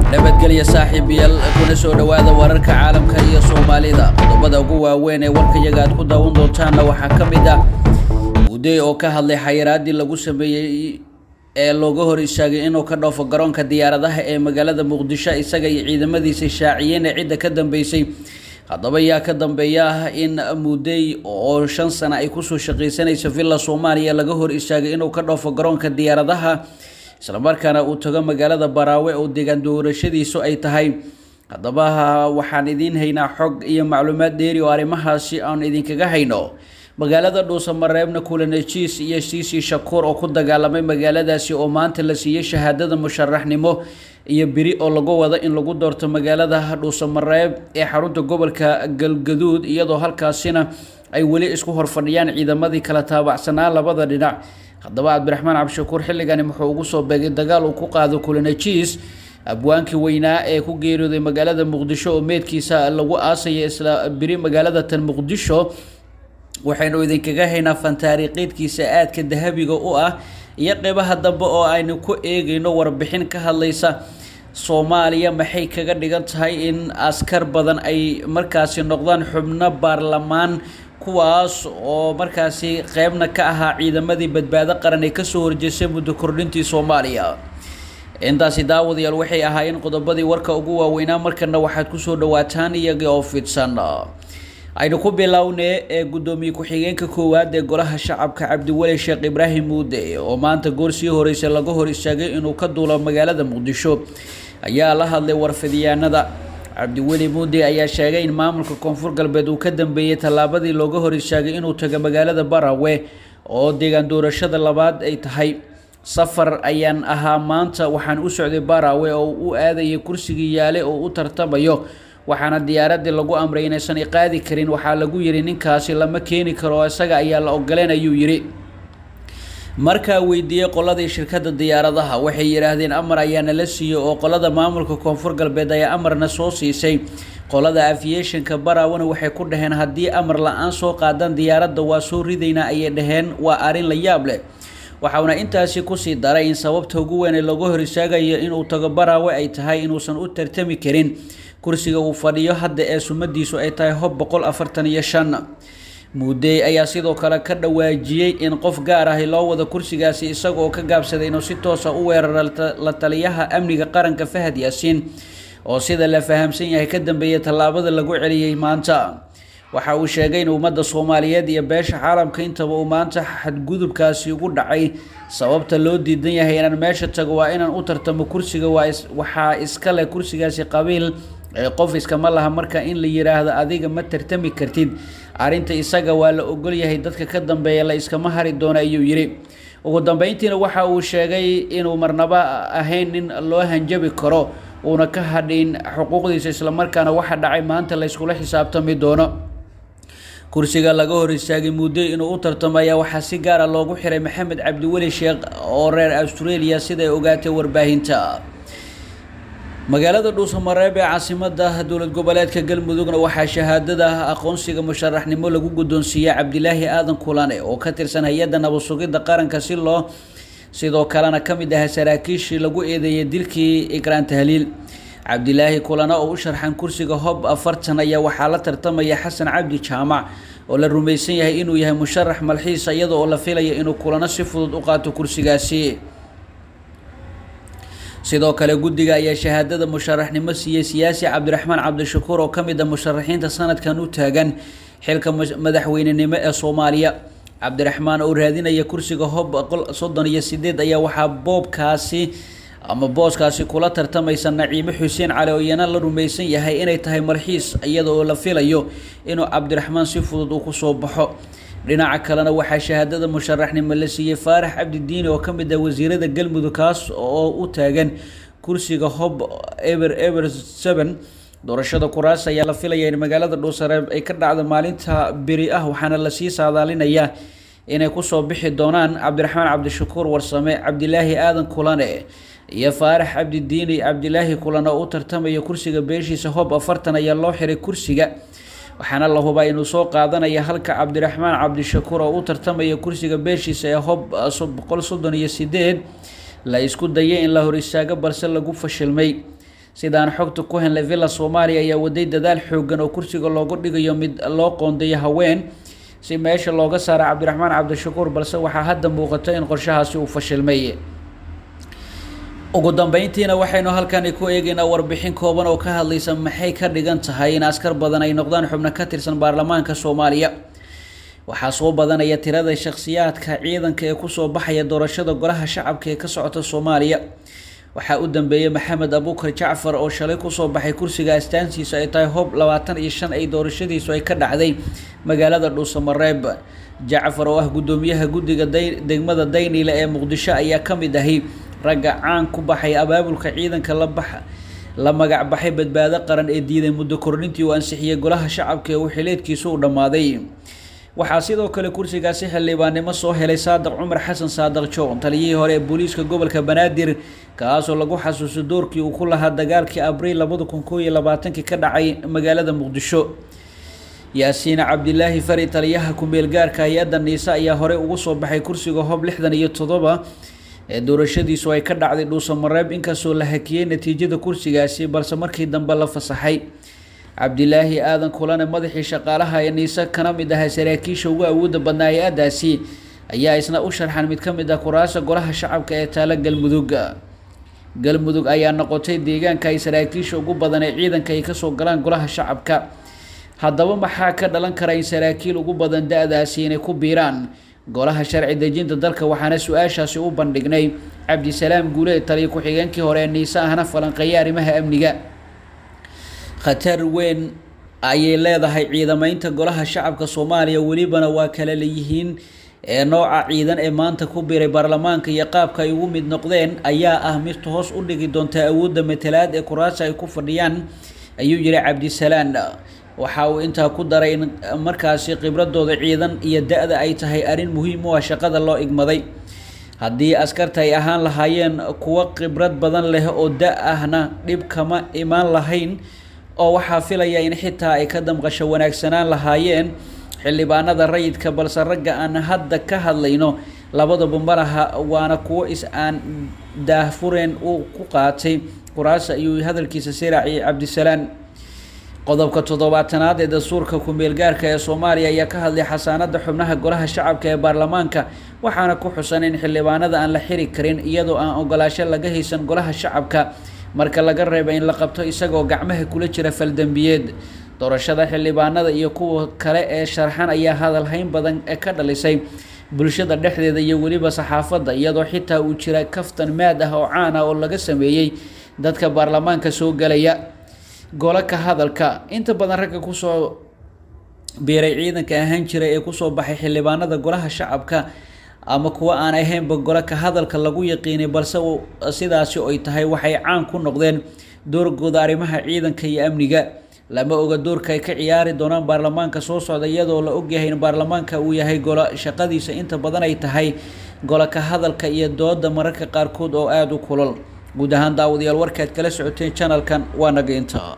nabadgelya saaxiibayaal kuna soo dhowaada wararka caalamka iyo soomaalida qodobada ugu waaweyn ee warkayaga aad ku daawan doontaanna waxaa ka mid ah uday oo ka hadlay xayiraadii lagu sameeyey ee looga hor istaagay inuu ka dhoofo garoonka diyaaradaha ee magaalada muqdisho isaga iyo ciidamadiisa shaaciyeen ee cidda ka dambeysay haddaba yaa ka dambeeya ah in mudey oo shan sano ay kusoo shaqaysanaysa villa soomaaliya laga hor istaagay inuu ka dhoofo garoonka diyaaradaha islamarkaana uu tago magaalada baraawe oo deegaan doorashadiisu ay tahay haddaba waxaan idiin haynaa xog iyo macluumaad dheeri oo arrimahaasi aan idinkaga hayno magaalada dhuusamareebna kulanejiis iyo siisi shakuur oo ku dagaalamay magaaladaasi oo maanta la siiyey shahaadada musharaxnimo iyo beri oo lagu wado in lagu doorto magaalada dhuusamareeb ee xarunta gobolka galgaduud iyadoo halkaasina ay weli isku horfadhiyaan ciidamadii kala taabacsanaa labada dhinac haddaba cabdiraxmaan cabdishakuur xilligani wuxuu ugu soo beegay dagaal uu ku qaado kulanejiis abwaankii weynaa ee ku geeriyooday magaalada muqdisho oo meedkiisa lagu aasaya isla beri magaalada tan muqdisho waxaynu idinkaga haynaa fantaariiqeedkiisa aadka dahabiga u ah iyo qeybaha dambe oo aynu ku eegayno warbixin ka hadlaysa soomaaliya maxay kaga dhigan tahay in askar badan ay markaasi noqdaan xubno baarlamaan kuwaas oo markaasi qeybna ka ahaa ciidamadii badbaado qaran ee kasoo horjeestay muddo kordhintii soomaaliya intaasi daawadayaal waxay ahaayeen qodobadii warka ugu waaweynaa markana waxaad kusoo dhawaataan iyaga oo fidsan aynu ku bilownay ee guddoomiye ku-xigeenka koowaad ee golaha shacabka cabdiweli sheekh ibraahim muude oo maanta goor sii horeysa laga hor istaagay inuu ka duulo magaalada muqdisho ayaa la hadlay warfidyaanada cabdiweli muude ayaa sheegay in maamulka koonfur galbeed uu ka dambeeyey tallaabadii looga hor istaagay inuu tago magaalada barawe oo deegaan doorashada labaad ay tahay safar ayaan ahaa maanta waxaan u socday barawe oo u aadayay kursigii yaale oo u tartamayo waxaana diyaaradii lagu amray inaysan iqaadi karin waxaa lagu yidhi ninkaasi lama keeni karo isaga ayaa la ogoleen ayuu yidhi markaa weydiiyey qoladii shirkadda diyaaradaha waxay yidhaahdeen amar ayaana la siiyey oo qolada maamulka koonfur galbeed ayaa amarna soo siisay qolada aviationka barawana waxay ku dhaheen haddii amar la-aan soo qaadan diyaaradda waa soo ridaynaa ayay dhaheen waa arrin la yaab leh waxauna intaasi kusii daray in sababta ugu weyn ee lagu hor istaagayo inuu tago baraawe ay tahay inuusan u tartami karin kursiga uu fadhiyo hadda ee sumadiisu ay tahay hob boqol afartan iyo shan muudey ayaa sidoo kale ka dhawaajiyey in qof gaar ahi loo wado kursigaasi isaga oo ka gaabsaday inuu si toosa u weeraro la taliyaha amniga qaranka fahad yaasiin oo sida la fahamsan yahay ka dambeeyay tallaabada lagu celiyey maanta waxa uu sheegay in ummadda soomaaliyeed iyo beesha caalamka intaba uu maanta xadgudubkaasi ugu dhacay sababta loo diidan yahay inaan meesha tago waa inaan u tartamo kursiga waxaa iska leh kursigaasi qabiil qof iskama laha marka in la yiraahdo adiga ma tartami kartid arrinta isaga waa la ogol yahay dadka ka dambeeya la iskama hari doono ayuu yidhi ugu dambeyntiina waxa uu sheegay inuu marnaba ahayn nin loo hanjabi karo uuna ka hadhin xuquuqdiisa islamarkaana waxa dhacay maanta la yskula xisaabtami doono kursiga laga hor istaagay muddo inuu u tartamo ayaa waxaa si gaara loogu xiray maxamed cabdiweli sheekh oo reer australia siday ogaatay warbaahinta magaalada dhuusamareeb ee caasimada dowlad goboleedka galmudugna waxaa shahaadada aqoonsiga musharaxnimo lagu guddoonsiiyey cabdilaahi aadan kulane oo ka tirsan hay-adda nabad sugidda qaranka si loo sidoo kalena ka mid ahaa saraakiishii lagu eedeeyay dilkii ikraan tahliil cabdilaahi kulane oo u sharxan kursiga hob afartan ayaa waxaa la tartamaya xasan cabdi jaamac oo la rumaysan yahay inuu yahay musharax malxiisa iyada oo la filaya inuu kulano si fudud u qaato kursigaasi sidoo kale guddiga ayaa shahaadada musharaxnimo siiyey siyaasi cabdiraxmaan cabdishakuur oo ka mid a musharaxiinta sanadkan u taagan xilka madaxweynenimo ee soomaaliya cabdiraxmaan oo raadinaya kursiga hob boqol soddon iyo sideed ayaa waxaa boobkaasi ama booskaasi kula tartamaysa naciime xuseen cali oo iyana la rumaysan yahay inay tahay malxiis iyada oo la filayo inuu cabdiraxmaan si fudud uu kusoo baxo dhinaca kalena waxaa shahaadada musharaxnimo la siiyey faarax cabdidiini oo ka mid ah wasiirada galmudug kaas oo u taagan kursiga hob eber eber seven doorashada kuraas ayaa la filaya in magaalada dhuusareeb ay ka dhacdo maalinta beri ah waxaana lasii saadaalinayaa inay kusoo bixi doonaan cabdiraxmaan cabdishakuur warsame cabdilaahi aadan kulane iyo faarax cabdidiini cabdilaahi kulane oo u tartamaya kursiga beeshiisa hob afartan ayaa loo xiray kursiga waxaana la hubaa inuu soo qaadanaya halka cabdiraxmaan cabdishakuur oo u tartamaya kursiga beeshiisa ee hob boqol soddon iyo sideed la isku dayay in la hor istaago balse lagu fashilmay sidaan xogta ku henlay villa soomaaliya ayaa waday dadaal xoogan oo kursiga loogu dhigayo mid loo qoondeeyo haween si meesha looga saara cabdiraxmaan cabdishakuur balse waxaa hadda muuqata in qorshahaasi uu fashilmay ugu dambeyntiina waxaynu halkani ku eegaynaa warbixin kooban oo ka hadlaysa maxay ka dhigan tahay in askar badan ay noqdaan xubno ka tirsan baarlamaanka soomaaliya waxaa soo badanaya tirada shakhsiyaadka ciidanka ee kusoo baxaya doorashada golaha shacabka ee ka socota soomaaliya waxaa u dambeeyey maxamed abuukar jacfar oo shalay kusoo baxay kursiga astaantiisa ay tahay hoob labaatan iyo shan ay doorashadiisu ay ka dhacday magaalada dhuusamareeb jacfar oo ah guddoomiyaha guddiga degmada dayniile ee muqdisho ayaa ka mid ahi ragga caan ku baxay abaabulka ciidanka la bax la magac baxay badbaado qaran ee diiday muddo kordhintii uu ansixiyey golaha shacabka ee uu xileedkiisu u dhammaaday waxaa sidoo kale kursigaasi xildhibaannimo soo helay saadiq cumar xasan saadiq joon taliyihii hore ee booliiska gobolka banaadir kaasoo lagu xasuusto doorkii uu ku lahaa dagaalkii abriil labada kun koo iyo labaatankii ka dhacay magaalada muqdisho yaasiin cabdilaahi fari taliyaha ku-meel gaarka hay-adda niise ayaa horey ugu soo baxay kursiga hoob lixdan iyo toddoba ee doorashadiisu ay ka dhacday dhuusamareeb inkastoo la hakiyey natiijada kursigaasi balse markii dambe la fasaxay cabdilaahi aadan kulane madaxii shaqaalaha ee niise kana mid ahaa saraakiisha ugu awoodda badnaa hay-addaasi ayaa isna u sharxan mid ka mid ah kuraasa golaha shacabka ee taalo galmudug galmudug ayaa noqotay deegaanka ay saraakiisha ugu badan ee ciidanka ay kasoo galaan golaha shacabka haddaba maxaa ka dhalan kara in saraakiil ugu badan da-daasi inay ku biiraan golaha sharci dejinta dalka waxaana su-aashaasi u bandhignay cabdisalaam guuleed taliya ku-xigeenkii hore ee niise ahna falanqeeya arrimaha amniga khatar weyn ayay leedahay ciidamaynta golaha shacabka soomaaliya welibana waa kala leeyihiin ee nooca ciidan ee maanta ku biray baarlamaanka iyo qaabka ay ugu mid noqdeen ayaa ah mid hoos u dhigi doonta awoodda matalaad ee kuraasa ay ku fadhiyaan ayuu yihi cabdisalaan waxa uu intaa ku daray in markaasi khibradooda ciidan iyo da-da ay tahay arrin muhiim u ah shaqada loo igmaday haddii askarta ay ahaan lahaayeen kuwo khibrad badan leh oo da ahna dhib kama imaan lahayn oo waxaa filaya in xitaa ay ka damqasho wanaagsanaan lahaayeen xildhibaanada rayidka balse ragga aan hadda ka hadlayno labadaba malaha waana kuwo is aan daahfureen uu ku qaatay kuraasa ayuu hadalkiisa siraaciyay cabdisalaan qodobka toddobaatanaad ee dastuurka ku-meel gaarka ee soomaaliya ayaa ka hadlay xasaanada xubnaha golaha shacabka ee baarlamaanka waxaana ku xusan in xildhibaanada aan la xiri karin iyadoo aan ogolaasho laga haysan golaha shacabka marka laga reeba in la qabto isagoo gacmaha kula jira faldembiyeed doorashada xildhibaanada iyo kuwa kale ee sharxan ayaa hadalhayn badan ee ka dhalisay bulshada dhexdeeda iyo weliba saxaafadda iyadoo xitaa uu jira kaftan maad ah oo caan ah oo laga sameeyey dadka baarlamaanka soo gelaya golo ka hadalka inta badan ragga kusoo biiray ciidanka ahaan jiray ee kusoo baxay xildhibaanada golaha shacabka ama kuwa aan ahaynba golo ka hadalka lagu yaqiinay balse sidaasi ay tahay waxay caan ku noqdeen doorgooda arrimaha ciidanka iyo amniga lama oga doorka ay ka ciyaari doonaan baarlamaanka soo socda iyadoo la ogyahay in baarlamaanka uu yahay golo shaqadiisa inta badan ay tahay golo ka hadalka iyo dooda mararka qaarkood oo aada u kulal guud ahaan daawadayaal warkaad kala socoteen janalkan waa naga inta